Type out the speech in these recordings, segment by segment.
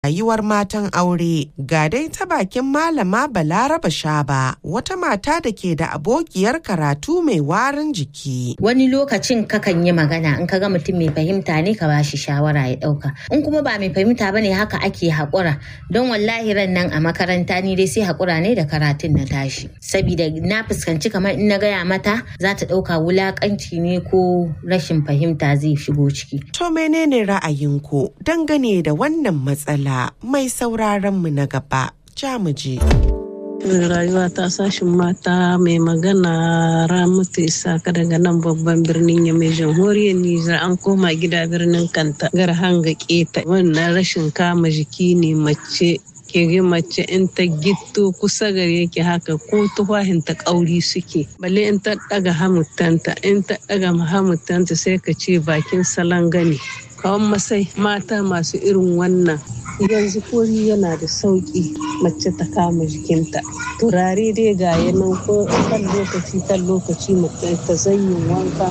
rayuwar matan aure ga dai ta bakin malama balaraba shaba wata mata da ke da abokiyar karatu mai warin jiki wani lokacin kakan yi magana in ka ga mutum mai fahimta ne ka bashi shawara ya dauka in kuma ba mai fahimta bane haka ake haƙura don wallahi ran nan a makaranta ni dai sai haƙura ne da karatun na tashi saboda na fuskanci kamar in na gaya mata za ta ɗauka wulaƙanci ne ko rashin fahimta zai shigo ciki to menene ra'ayinku dangane da wannan matsala mai sauraron mu na gaba jamuji. rayuwa ta sashin mata mai magana ramatu isaka daga nan babban birnin ya mai jamhuriyar nijar an koma gida birnin kanta gar hanga keta wannan rashin kama jiki ne mace kege mace in ta gitto kusa gare ki haka ko tufahin ta kauri suke balle in ta daga hamutanta in ta daga hamutanta sai ka ce bakin salon gani kawan masai mata masu irin wannan yanzu kori yana da sauƙi mace ta kama jikinta turare dai ga yanan ko kan lokaci kan lokaci ta zanyin wanka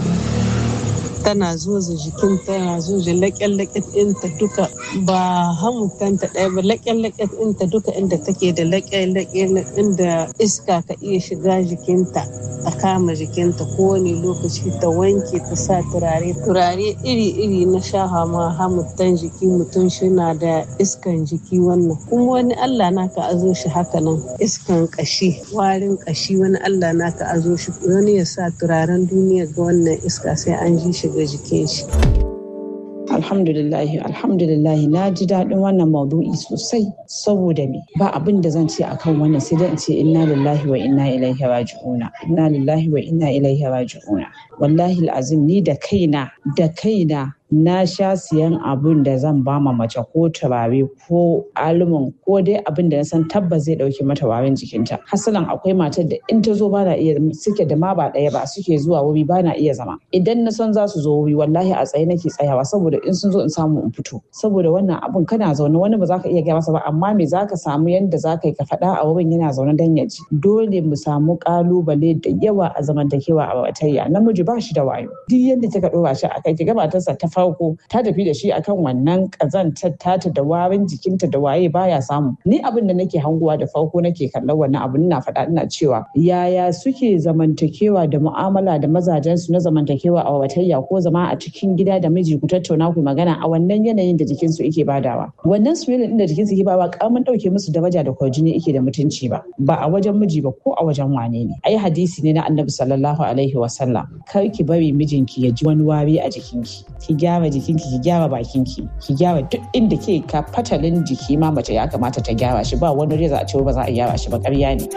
tana zoza jikinta tana zoza laƙen-laƙen ɗinta duka ba hamutanta ɗaya ba laƙen-laƙen ɗinta duka inda take da laƙen-laƙen inda iska ka iya shiga jikinta ta kama jikinta kowane lokaci ta wanke ta sa turare turare iri-iri na shaha ma hamutan jiki mutum shina da iskan jiki wannan kuma wani allah naka azo shi haka nan iskan kashi warin kashi wani allah naka azo shi wani ya sa turaren duniya ga wannan iska sai an ji shi ga jikin shi. Alhamdulillahi, alhamdulillahi na ji daɗin wannan maudu'i sosai saboda me ba abin da zan ce akan wannan sai dai in ce inna lillahi wa inna ilaihi raji'una inna lillahi wa inna ilaihi raji'una wallahi azim ni da kaina da kaina na sha siyan abun da zan ba ma mace ko turare ko alumin ko dai abin da na san tabbas zai dauke mata warin jikinta hasalan akwai matar da in ta zo ba na iya suke da ma ba daya ba suke zuwa wuri ba na iya zama idan na san za su zo wuri wallahi a tsaye nake tsayawa saboda in sun zo in samu in fito saboda wannan abun kana zaune wani ba za ka iya gaya masa ba amma me za ka samu yanda za ka yi ka faɗa a wurin yana zaune dan ya ji dole mu samu kalubale da yawa a zamantakewa a batayya namiji ba shi da wayo duk yadda kika ɗora shi a kai ki gabatarsa ta farko ta tafi da shi akan wannan kazantar tata da warin jikinta da waye baya samu ni abin da nake hanguwa da farko nake kallon wannan abin ina faɗa ina cewa yaya suke zamantakewa da mu'amala da mazajen su na zamantakewa a watayya ko zama a cikin gida da miji ku tattauna ku magana a wannan yanayin da jikin su yake badawa wannan swelling din da jikin su yake bawa kamun dauke musu daraja da kwarjini yake da mutunci ba ba a wajen miji ba ko a wajen wane ne ai hadisi ne na annabi sallallahu alaihi wasallam kar ki bari mijinki ya ji wani wari a jikinki ki gyara jikinki ki gyara bakinki ki gyara duk inda ke ka fatalin jiki ma mace ya kamata ta gyara shi ba wani reza a ce ba za a gyara shi ba ƙarya ne.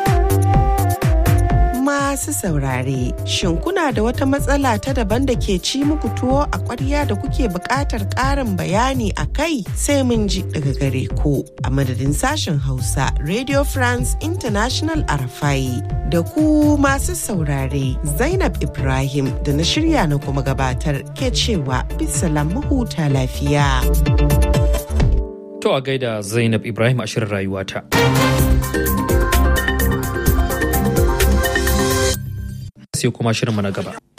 Masu saurare, shin kuna da wata matsala ta daban da ke ci muku tuwo a ƙwarya da kuke buƙatar ƙarin bayani a kai sai mun ji daga gare ku a madadin sashen Hausa Radio France International Arafai da ku masu saurare Zainab Ibrahim da na shirya na kuma gabatar ke cewa bisalam mahuta lafiya. To a gaida Zainab Ibrahim a shirin rayuwata. sai kuma shirinmu na gaba.